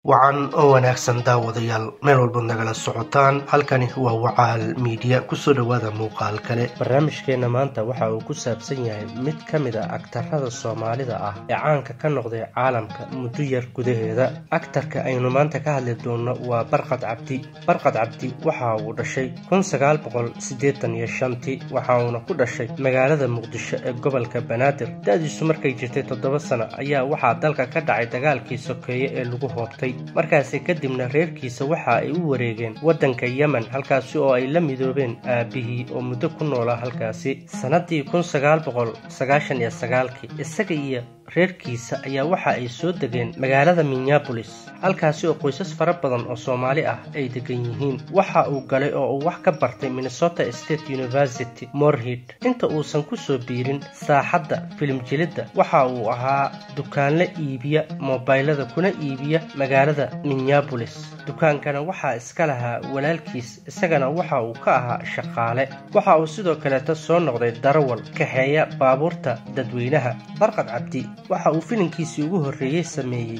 wacan oo wanaagsan daawadayaal meel walbaad nagala socotaan halkani waa wacaal miidiya kusoo dhowaada muuqaal kale barnaamijkeenna maanta waxa uu ku saabsan yahay mid ka mid a agtarada soomaalida ah ee caanka ka noqday caalamka muddo yar gudaheeda agtarka aynu maanta ka hadli doonno waa barqad cabdi barqad cabdi waxa uu dhashay tii waxa uuna ku dhashay magaalada muqdisho ee gobolka banaadir da-diisu markay jirtay toddoba sano ayaa waxaa dalka ka dhacay dagaalkii sokeeye ee lagu hoobtay markaasi kadibna reerkiisa waxa ay u wareegeen waddanka yemen halkaasi oo ay la midoobeen aabbihii oo muddo ku noolaa halkaasi sannadii isaga iyo reerkiisa ayaa waxa ay soo degeen magaalada minneabolis halkaasi oo qoysas fara badan oo soomaali ah ay degan yihiin waxa uu galay oo uu wax ka bartay minnesota state university morhid inta uusan ku soo biirin saaxadda filimjilidda waxa uu ahaa dukaanla iibiya moobaylada kuna iibiya magaalada minneabolis dukaankana waxaa iska lahaa walaalkiis isagana waxa uu ka ahaa shaqaale waxa uu sidoo kaleeta soo noqday darawal kaxeeya baabuurta dadweynaha barqad cabdi waxa uu filinkiisii ugu horreeyey sameeyey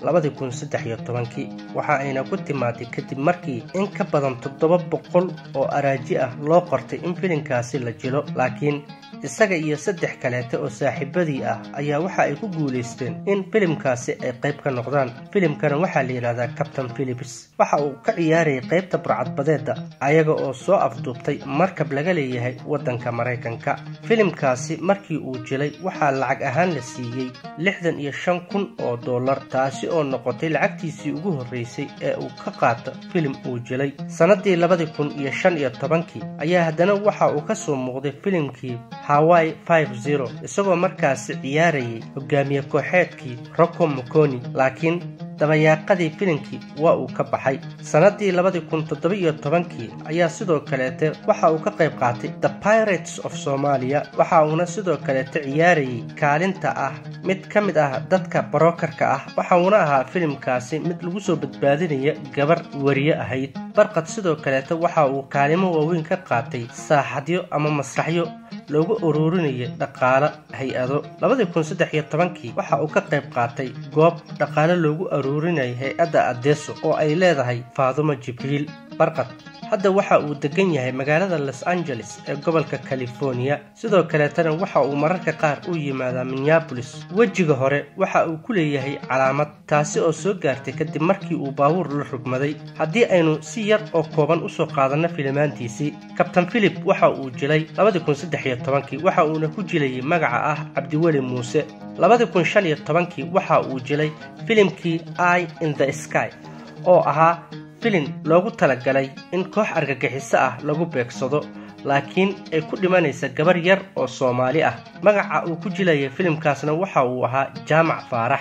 waxa ayna ku timaaday kadib markii in ka badan toddoba boqol oo araaji ah loo qortay in filinkaasi la jilo laakiin isaga iyo saddex kaleete oo saaxiibadii ah ayaa waxa ay ku guulaysteen in filimkaasi ay qayb ka noqdaan filimkana waxaa la yidhahdaa captain philips waxa uu ka ciyaarayay qaybta burcadbadeedda ayaga oo soo afduubtay markab laga leeyahay waddanka maraykanka filimkaasi markii uu jilay waxaa lacag ahaan la siiyey lixdan iyo shan kun oo dollar taasi oo noqotay lacagtiisii ugu horreysay ee uu ka qaato filim uu jilay sannadii labadii kun iyo shan iyo tobankii ayaa haddana waxa uu ka soo muuqday filimkii hawaii isagoo markaasi ciyaarayay hogaamiye kooxeedkii rocco moconi laakiin dabayaaqadii filimkii waa uu ka baxay sannadii labadii kun toddoba-iyo tobankii ayaa sidoo kaleete waxa uu ka qayb qaatay the pirates of somalia waxa uuna sidoo kaleete ciyaarayay kaalinta ah mid ka mid ah dadka barokarka ah waxa uuna ahaa filimkaasi mid lagu soo badbaadinaya gabar wariye ahayd barqad sidoo kaleete waxa uu kaalimo waaweyn ka qaatay saaxadyo ama masraxyo loogu ururinaya dhaqaalo hay-ado labadii kun saddex iyo tobankii waxa uu ka qayb qaatay goob dhaqaalo loogu aruurinaya hay-adda adeso oo ay leedahay faadumo jibriil barqad hadda waxa uu degan yahay magaalada los angeles ee gobolka californiya sidoo kaleetana waxa uu mararka qaar u yimaadaa minneabolis wejiga hore waxa uu ku leeyahay calaamad taasi oo soo gaartay kadib markii uu baabuur la rugmaday haddii aynu si yar oo kooban usoo qaadanno filimaantiisii kabtain philip waxa uu jilay waxa uuna ku jilayay magaca ah cabdiweli muuse waxa uu jilay filimkii i in the sky oo ahaa filin loogu talagalay in koox argagixiso ah lagu beegsado laakiin ay ku dhimanaysa gabar yar oo soomaali ah magaca uu ku jilayay filimkaasna waxa uu ahaa jaamac faarax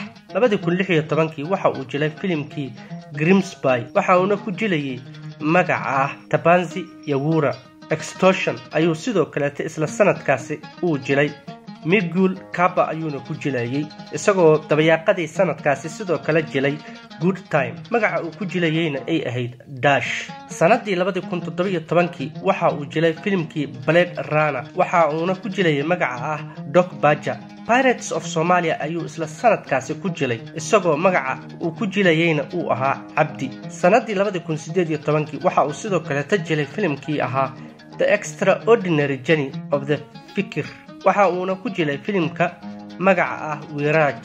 waxa uu jilay filimkii grimsby waxa uuna ku jilayay magaca ah tabanzi yawura extortion ayuu sidoo kaleeta isla sanadkaasi uu jilay miguul kaba ayuuna ku jilayey isagoo dabayaaqadii sanadkaasi sidoo kale jilay good time magaca uu ku jilayeyna ay ahayd dash sannadii kii waxa uu jilay filimkii blade rana waxa uuna ku jilayay magaca ah dog baja pirates of somalia ayuu isla sanadkaasi ku jilay isagoo magaca uu ku jilayeyna uu ahaa cabdi sannadii waxa uu sidoo kaleeta jilay filimkii ahaa the extraordinary journey of the fikir waxa uuna ku jilay filimka magaca ah wiraaj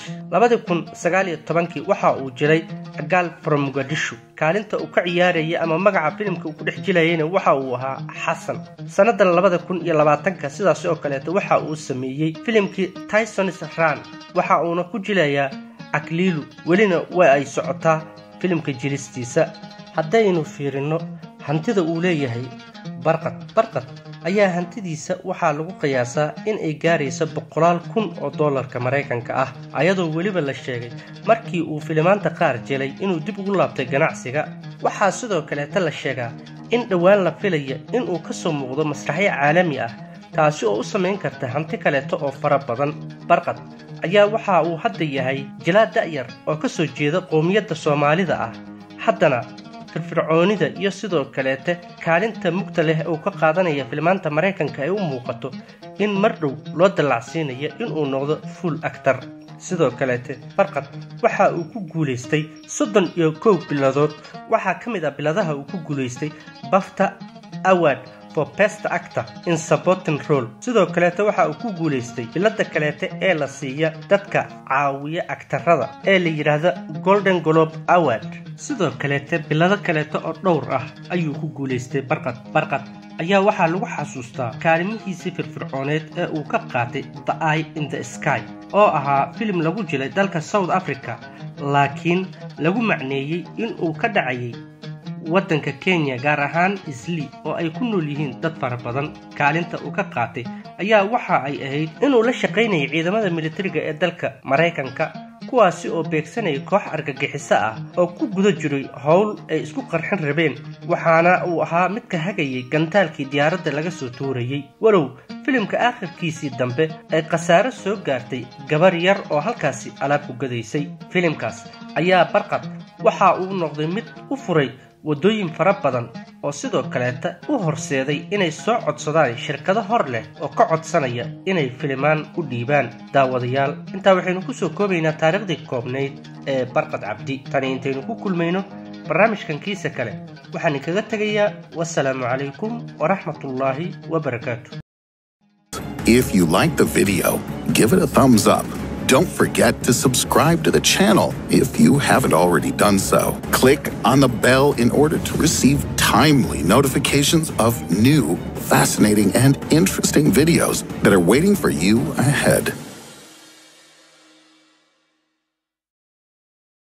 kii waxa uu jilay agaal from muqadisho kaalinta uu ka ciyaarayay ama magaca filimka uu ku dhex jilayeyna waxa uu ahaa xasan sannadan ka sidaas oo kaleeta waxa uu sameeyey filimkii tysons ran waxa uuna ku jilayaa akliilu welina waa ay socotaa filimka jilistiisa haddaynu fiirinno hantida uu leeyahay barqad barqad ayaa hantidiisa waxaa lagu qiyaasaa in ay gaarayso boqolaal kun oo dollarka maraykanka ah ayadoo weliba la sheegay markii uu filimaanta qaar jelay inuu dib ugu laabtay ganacsiga waxaa sidoo kaleeta la sheegaa in dhowaan la filaya inuu ka soo muuqdo masraxyo caalami ah taasi oo u samayn karta hanti kaleeta oo fara badan barqad ayaa waxa uu hadda yahay jilaa da'yar oo ka soo jeeda qowmiyadda soomaalida ah haddana firfircoonida iyo sidoo kaleete kaalinta mugta leh uu ka qaadanaya filmaanta maraykanka ay u muuqato in mar dhow loo dallacsiinayo inuu noqdo fuul actar sidoo kaleete barqad waxa uu ku guulaystay soddon iyo kow biladood waxaa ka mid ah biladaha uu ku guulaystay bafta award for best actor in supporting role sidoo kaleete waxa uu ku guulaystay bilada kaleete ee la siiya dadka caawiya agtarada ee la yidhaahda golden globe award sidoo kaleete bilado kaleete oo dhowr ah ayuu ku guulaystay barqad barqad ayaa waxaa lagu xasuustaa kaalimihiisii firfircooneed ee uu ka qaatay the eye in the sky oo ahaa filim lagu jilay dalka south africa laakiin lagu macneeyey inuu ka dhacayay waddanka kenya gaar ahaan isli oo ay ku nool yihiin dad fara badan kaalinta uu ka qaatay ayaa waxa ay ahayd inuu la shaqaynayay ciidamada militariga ee dalka maraykanka kuwaasi oo beegsanaya koox argagixiso ah oo ku guda jiray howl ay isku qarxin rabeen waxaana uu ahaa mid ka hagayay gantaalkii diyaaradda laga soo tuurayey walow filimka aakhirkiisii dambe ay khasaaro soo gaartay gabar yar oo halkaasi alaab ku gadaysay filimkaas ayaa barqad waxa uu noqday mid u furay waddooyin fara badan oo sidoo kaleeta u horseeday inay soo codsadaan shirkado hor leh oo ka codsanaya inay filimaan u dhiibaan daawadayaal intaa waxaynu ku soo koobaynaa taariikhdii koobnayd ee barqad cabdi tani intaynu ku kulmayno barnaamijkan kiisa kale waxaan inkaga tegayaa wasalaamu calaykum waraxmatullaahi wabarakaatu If you like the video, give it a thumbs up. Don't forget to subscribe to the channel if you haven't already done so. Click on the bell in order to receive timely notifications of new, fascinating, and interesting videos that are waiting for you ahead.